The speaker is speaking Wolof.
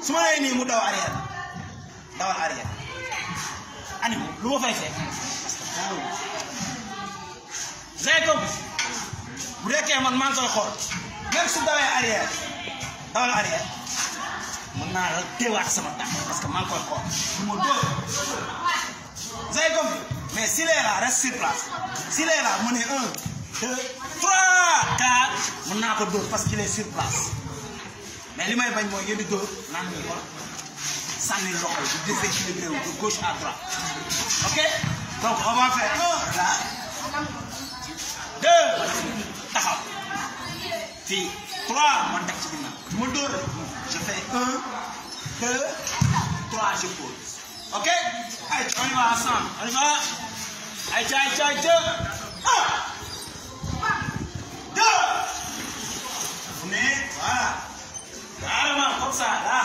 su ma nee nii mu daw arrière dawal arrière ani lu ma fay fekk j'ai compris bu dekkee man maa ngi koy xool même su dawee arrière dawal arrière mën naa la teewaat sama tànk parce que maa ngi koy xool du ma dóor j'ai compris mais s'il est là reste sur place s'il est là mu ne un deux trois quatre mën naa ko dóor parce qu'il est sur place mais li may bañ mooy ngeen di dóor naan ñu ko sànni loxo yi di déséquilibré wu de gauche à droite ok donc on va faire un là deux taxaw fii trois ma teg ci ginnaaw ma dóor je fais un deux trois je pose ok ay on y va ensemble on y va ay ca ay ca ay ca un deux mais voilà carrément comme ça là